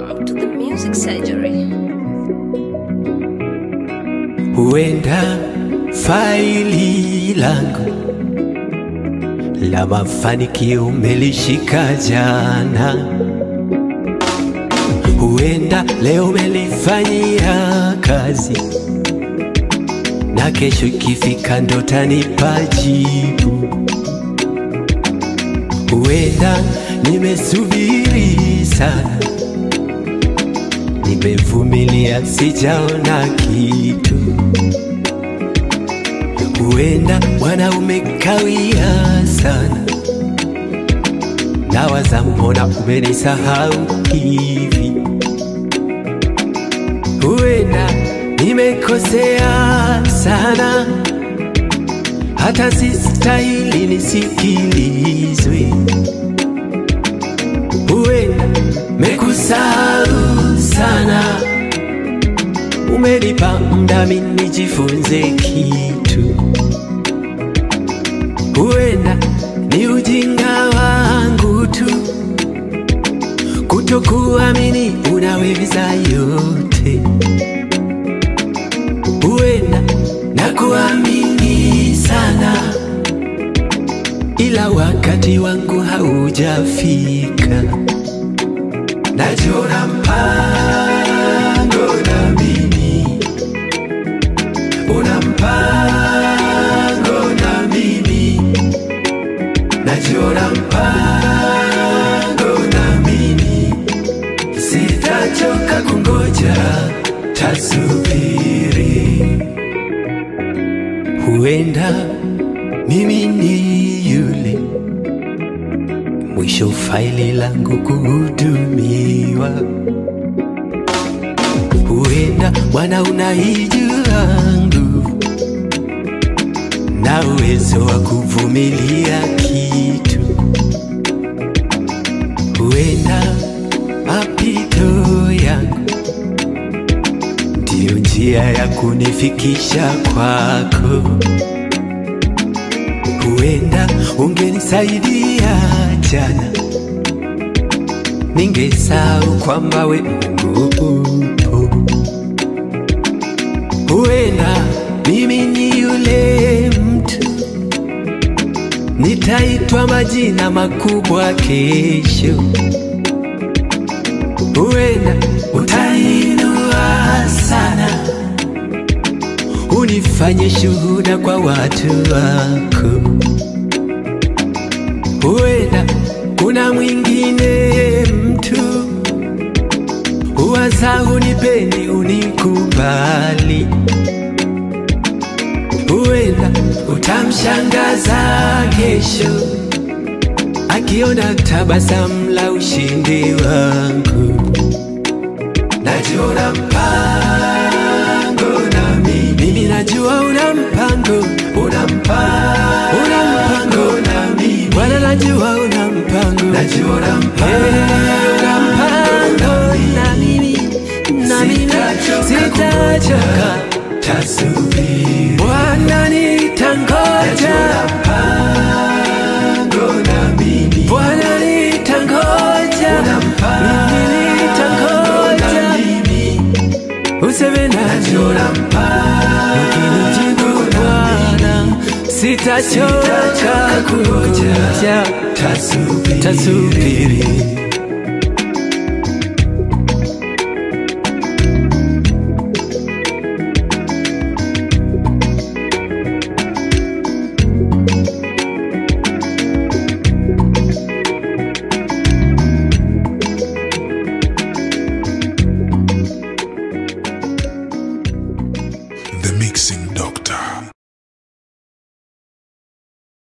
Welcome to the Music Surgery. Huenda faili langu la mafanikio umelishika jana, huenda leo umelifanyia kazi, na kesho ikifika ndo tanipa jibu. Huenda nimesubiri sana, nimevumilia sijaona kitu. Huenda Bwana umekawia sana, nawaza mbona umenisahau hivi. Huenda nimekosea sana, hata sistahili nisikilizwe. Huenda mekusahau sana, umenipa muda mimi nijifunze kitu. Huenda ni ujinga wangu tu kutokuamini unaweza yote. Huenda na kuamini sana, ila wakati wangu haujafika. Najua mpango na mimi, una mpango na mimi, najua mpango na mimi, sitachoka kungoja, tasubiri. Huenda mimi ni yule mwisho faili langu kuhudumiwa. Huenda Bwana unaijua nguvu na uwezo wa kuvumilia kitu. Huenda mapito yangu ndiyo njia ya kunifikisha kwako. Huenda ungenisaidia jana, ningesahau kwamba we Mungu upo. Huenda mimi ni yule mtu, nitaitwa majina makubwa kesho. Huenda utainua sana, unifanye shuhuda kwa watu wako. Huenda kuna mwingine mtu huwaza unipendi unikubali. Huenda utamshangaza kesho akiona tabasamu la ushindi wangu. Najua mpango na mimi, mimi najua una mpango, una mpango, una mpango na mimi. Bwana najua una mpango, najua una mpango, una mpango na mimi, na mimi sitachoka, tasubiri. Bwana nitangoja, mpango na mimi. Bwana nitangoja, mimi nitangoja, useme najua ukinijibu Bwana sitachoka kungoja, tasubiri.